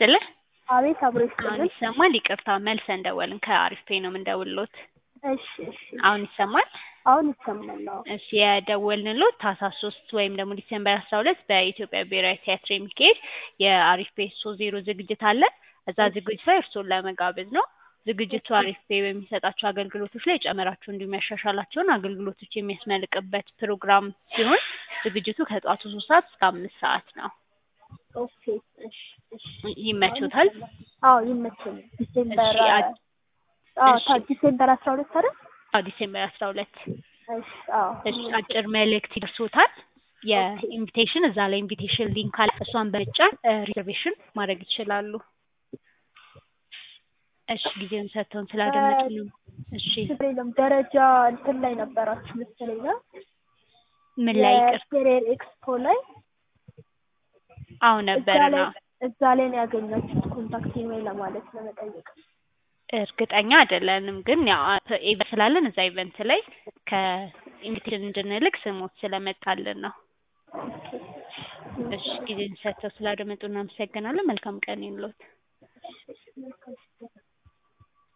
ይስጥልህ። አቤት አብሮ አሁን ይስጥልን። ይሰማል? ይቅርታ መልሰን ደወልን። ከአሪፍ ፔ ነው የምንደውልሎት። እሺ እሺ አሁን ይሰማል? አሁን ይሰማል። አዎ እሺ የደወልንሎት ታህሳስ ሶስት ወይም ደግሞ ዲሴምበር አስራ ሁለት በኢትዮጵያ ብሔራዊ ቲያትር የሚካሄድ የአሪፍ ፔ ሶ ዜሮ ዝግጅት አለ። እዛ ዝግጅት ላይ እርስዎን ለመጋበዝ ነው። ዝግጅቱ አሪፍ ፔ በሚሰጣቸው አገልግሎቶች ላይ የጨመራቸው እንዲሁም ያሻሻላቸውን አገልግሎቶች የሚያስመልቅበት ፕሮግራም ሲሆን ዝግጅቱ ከጠዋቱ ሶስት ሰዓት እስከ አምስት ሰዓት ነው። ኦኬ እሺ እሺ ይመቾታል? አዎ ይመቸኛል። ዲሴምበር እሺ፣ አ- አዎ እሺ። ታ- ዲሴምበር አስራ ሁለት አይደል? አዎ ዲሴምበር አስራ ሁለት እሺ አዎ እሺ አጭር መልእክት ይደርሶታል። የኢንቪቴሽን እዛ ላይ ኢንቪቴሽን ሊንክ አለ። እሷን በመጫን ሪዘርቬሽን ማድረግ ይችላሉ። እሺ ጊዜውን ሰጥተውን ስላደመጡ ነው። እሺ ችግር የለም። ደረጃ እንትን ላይ ነበራችሁ መሰለኝ ነው ምን ላይ ይቅር የኬሪየር ኤክስፖ ላይ አዎ እዛ ነበረ ላይ ነው። እዛ ላይ ነው ያገኛችሁት ኮንታክት ኢሜል ለማለት ለመጠየቅ እርግጠኛ አይደለንም፣ ግን ያው ኢቨንት ስላለን እዛ ኢቨንት ላይ ከኢንቪቴሽን እንድንልክ ስሞት ስለመጣልን ነው። እሺ ጊዜውን ሰጥተው ስላደመጡ እናመሰግናለን። መልካም ቀን ይሁንልዎት።